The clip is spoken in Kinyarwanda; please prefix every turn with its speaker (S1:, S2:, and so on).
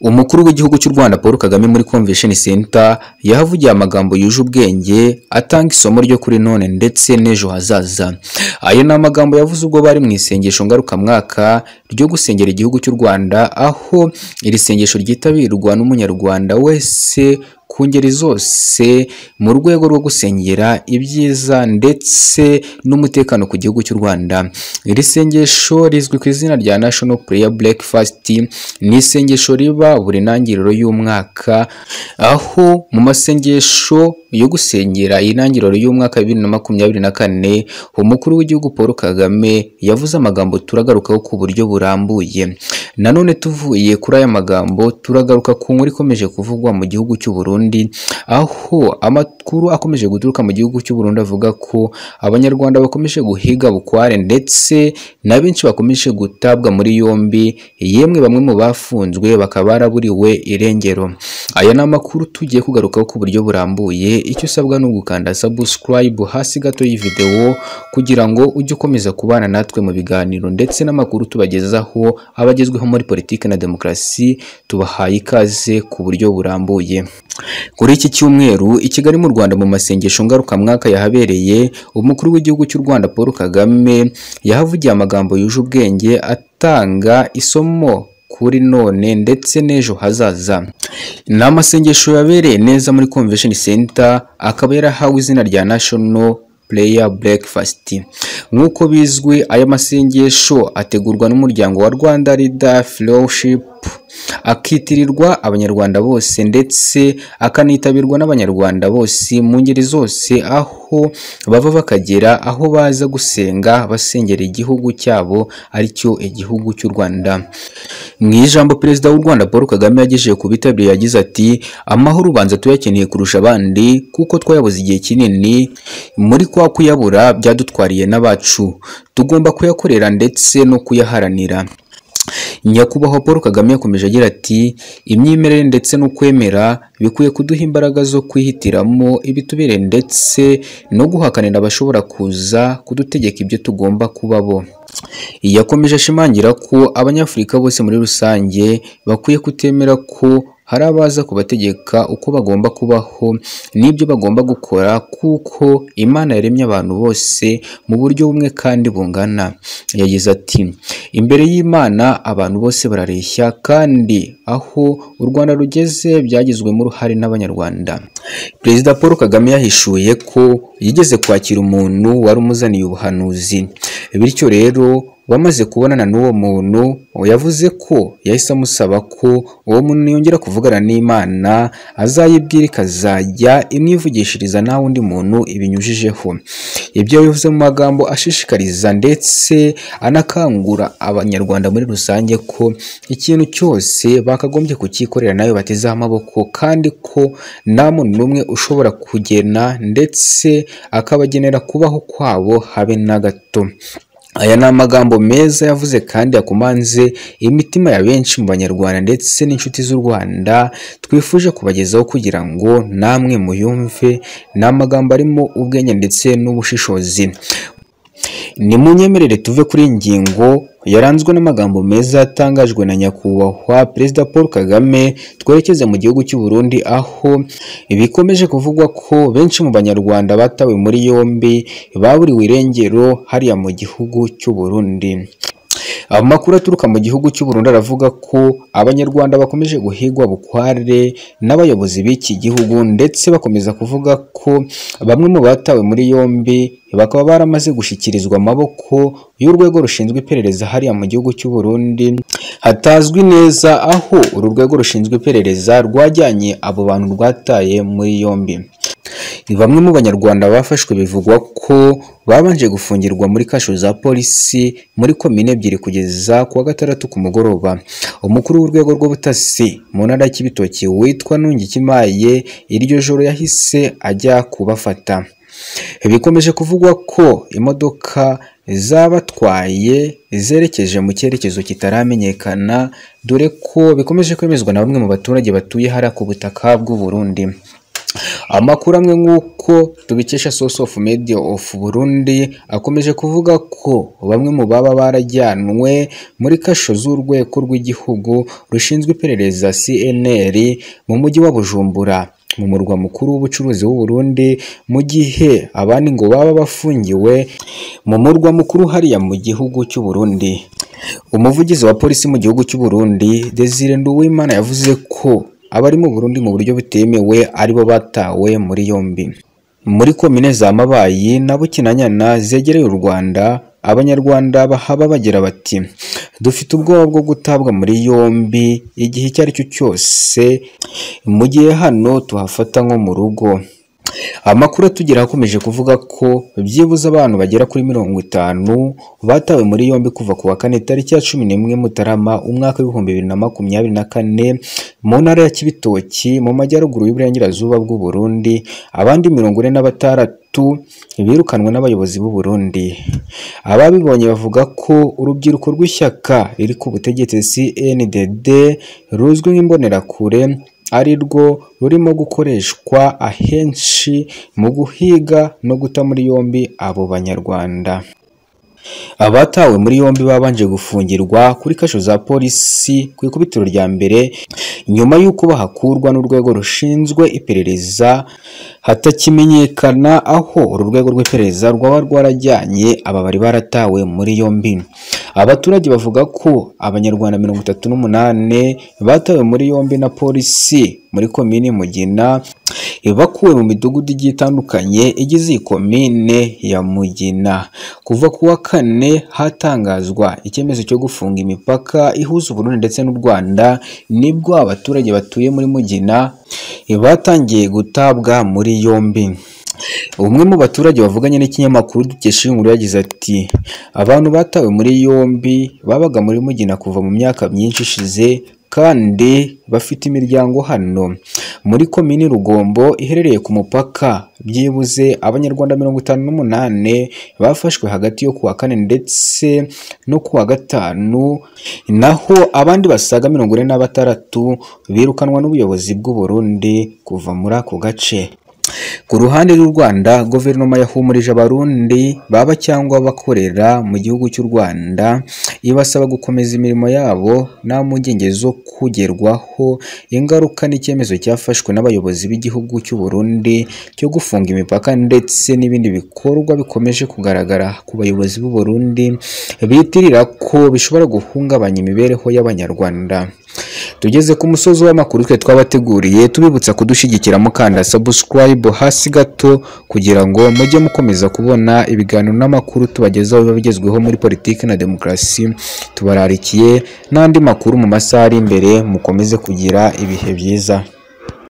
S1: Umukuru w'Igihugu cy'u Rwanda Paul Kagame muri Convention Center yahavugiye amagambo yuje ubwenge atanga isomo ryo kuri none ndetse n'ejo hazaza. Ayo ni amagambo yavuze ubwo bari mu isengesho ngarukamwaka ryo gusengera igihugu cy'u Rwanda aho iri sengesho ryitabirwa n'Umunyarwanda wese ku ngeri zose mu rwego rwo gusengera ibyiza ndetse n'umutekano ku gihugu cy'u Rwanda. Iri sengesho rizwi ku izina rya National Prayer Breakfast, ni isengesho riba buri ntangiriro y'umwaka, aho mu masengesho yo gusengera intangiriro y'umwaka wa bibiri na makumyabiri na kane, umukuru w'igihugu Paul Kagame yavuze amagambo turagarukaho ku buryo burambuye. Nanone tuvuye kuri aya magambo turagaruka ku nkuru ikomeje kuvugwa mu gihugu cy'u Burundi, aho amakuru akomeje guturuka mu gihugu cy'u Burundi avuga ko abanyarwanda bakomeje guhiga bukware ndetse na benshi bakomeje gutabwa muri yombi, yemwe bamwe mu bafunzwe bakaba baraburiwe irengero. Aya ni amakuru tugiye kugarukaho ku buryo burambuye, icyo usabwa ni ugukanda subscribe hasi gato y'iyi videwo kugira ngo ujye ukomeza kubana natwe mu biganiro ndetse n'amakuru tubagezaho abagezweho muri politiki na demokarasi, tubahaye ikaze ku buryo burambuye. Kuri iki cyumweru i Kigali mu Rwanda mu masengesho ngarukamwaka yahabereye, umukuru w'igihugu cy'u Rwanda Paul Kagame yahavugiye amagambo yuje ubwenge atanga isomo kuri none ndetse n'ejo hazaza. Ni amasengesho yabereye neza muri Convention Center, akaba yarahawe izina rya National Prayer Breakfast. Nk'uko bizwi aya masengesho ategurwa n'umuryango wa Rwanda Leader Fellowship akitirirwa abanyarwanda bose ndetse akanitabirwa n'abanyarwanda bose mu ngeri zose aho bava bakagera aho baza gusenga basengera igihugu cyabo aricyo igihugu cy'u Rwanda mu ijambo perezida w'u Rwanda Paul Kagame yagejeje ku bitabiriye yagize ati amahoro ubanza tuyakeneye kurusha abandi kuko twayabuze igihe kinini muri kwa kuyabura byadutwariye n'abacu tugomba kuyakorera ndetse no kuyaharanira nyakubahwa Paul Kagame yakomeje agira ati imyemerere ndetse n'ukwemera bikwiye kuduha imbaraga zo kwihitiramo ibitubereye ndetse no guhakanira abashobora kuza kudutegeka ibyo tugomba kuba bo yakomeje ashimangira ko abanyafurika bose muri rusange bakwiye kutemera ko hari abaza kubategeka uko bagomba kubaho n'ibyo bagomba gukora kuko Imana yaremye abantu bose mu buryo bumwe kandi bungana yagize ati imbere y'Imana abantu bose barareshya kandi aho u Rwanda rugeze byagizwemo uruhare n'abanyarwanda Perezida Paul Kagame yahishuye ko yigeze kwakira umuntu wari umuzaniye ubuhanuzi bityo rero bamaze kubonana n'uwo muntu yavuze ko yahise amusaba ko uwo muntu yongera kuvugana n'Imana azayibwira ikazajya imwivugishiriza nta wundi muntu ibinyujijeho ibyo bivuze mu magambo ashishikariza ndetse anakangura abanyarwanda muri rusange ko ikintu cyose bakagombye kucyikorera nayo batezeho amaboko kandi ko nta muntu n'umwe ushobora kugena ndetse akabagenera kubaho kwabo habe na gato aya ni amagambo meza yavuze kandi yakomanze imitima ya benshi mu banyarwanda ndetse n'inshuti z'u Rwanda twifuje kubagezaho kugira ngo namwe muyumve ni amagambo arimo ubwenge ndetse n'ubushishozi ni mu nyemerere tuve kuri iyi ngingo yaranzwe n'amagambo meza yatangajwe na nyakubahwa perezida paul kagame twerekeze mu gihugu cy'u Burundi aho bikomeje kuvugwa ko benshi mu banyarwanda batawe muri yombi baburiwe irengero hariya mu gihugu cy'u Burundi amakuru aturuka mu gihugu cy'u Burundi aravuga ko abanyarwanda bakomeje guhigwa bukware n'abayobozi b'iki gihugu ndetse bakomeza kuvuga ko bamwe mu batawe muri yombi bakaba baramaze gushyikirizwa amaboko y'urwego rushinzwe iperereza hariya mu gihugu cy'u Burundi hatazwi neza aho uru rwego rushinzwe iperereza rwajyanye abo bantu rwataye muri yombi bamwe mu banyarwanda bafashwe bivugwa ko babanje gufungirwa muri kasho za polisi muri komine ebyiri kugeza ku wa gatandatu ku mugoroba umukuru w'urwego rw'ubutasi mu ntara y'ibitoki witwa Ntungikimaye iryo joro yahise ajya kubafata bikomeje kuvugwa ko imodoka zabatwaye zerekeje mu cyerekezo kitaramenyekana dore ko bikomeje kwemezwa na bamwe mu baturage batuye hariya ku butaka bw'u Burundi Amakuru amwe nk'uko tubikesha Source of Media of Burundi akomeje kuvuga ko bamwe mu baba barajyanwe muri kasho z'urwego rw'igihugu rushinzwe iperereza CNR mu mujyi wa Bujumbura mu murwa mukuru w'ubucuruzi w'u Burundi mu gihe abandi ngo baba bafungiwe mu murwa mukuru hariya mu gihugu cy'u Burundi umuvugizi wa polisi mu gihugu cy'u Burundi Desire Nduwimana yavuze ko abari mu Burundi mu buryo butemewe aribo batawe muri yombi muri komine za Mabayi na Bukinanyana zegereye u Rwanda abanyarwanda bahaba bagira bati dufite ubwoba bwo gutabwa muri yombi igihe icyo ari cyo cyose mu gihe hano tuhafata nko mu rugo amakuru atugera akomeje kuvuga ko byibuze abantu bagera kuri mirongo itanu batawe muri yombi kuva ku wa kane tariki ya cumi n'imwe mutarama umwaka w'ibihumbi bibiri na makumyabiri na kane mu ntara ya kibitoki mu majyaruguru y'uburengerazuba bw'u Burundi abandi mirongo ine na batandatu birukanwe n'abayobozi b'u Burundi ababibonye bavuga ko urubyiruko rw'ishyaka riri ku butegetsi CNDD ruzwi nk'imbonerakure ari rwo rurimo gukoreshwa ahenshi mu guhiga no guta muri yombi abo banyarwanda abatawe muri yombi babanje gufungirwa kuri kasho za polisi ku ikubitiro rya mbere nyuma y'uko bahakurwa n'urwego rushinzwe iperereza hatakimenyekana aho uru rwego rw'iperereza rwaba rwarajyanye aba bari baratawe muri yombi abaturage bavuga ko abanyarwanda mirongo itatu n'umunani batawe muri yombi na polisi muri komini mugina bakuwe mu midugudu igiye itandukanye igize iyi komine ya mugina kuva ku wa kane hatangazwa icyemezo cyo gufunga imipaka ihuza uburundi ndetse n'u rwanda nibwo abaturage batuye muri mugina batangiye gutabwa muri yombi umwe mu baturage bavuganye n'ikinyamakuru dukesha inkuru yagize ati abantu batawe muri yombi babaga muri mugina kuva mu myaka myinshi ishize kandi bafite imiryango hano muri komini rugombo iherereye ku mupaka byibuze abanyarwanda mirongo itanu n'umunani bafashwe hagati yo kuwa kane ndetse no kuwa gatanu naho abandi basaga mirongo ine na batandatu birukanwa n'ubuyobozi bw'u Burundi kuva muri ako gace ku ruhande rw'u Rwanda guverinoma yahumurije abarundi baba cyangwa bakorera mu gihugu cy'u Rwanda ibasaba gukomeza imirimo yabo nta mpungenge zo kugerwaho ingaruka n'icyemezo cyafashwe n'abayobozi b'igihugu cy'u Burundi cyo gufunga imipaka ndetse n'ibindi bikorwa bikomeje kugaragara ku bayobozi b'u Burundi bitirira ko bishobora guhungabanya imibereho y'abanyarwanda tugeze ku musozi w'amakuru twe twabateguriye tubibutsa kudushyigikiramo kanda subscribe hasi gato kugira ngo mujye mukomeza kubona ibiganiro n'amakuru tubagezaho biba bigezweho muri politiki na demokarasi tubararikiye n'andi makuru mu masaha ari imbere mukomeze kugira ibihe byiza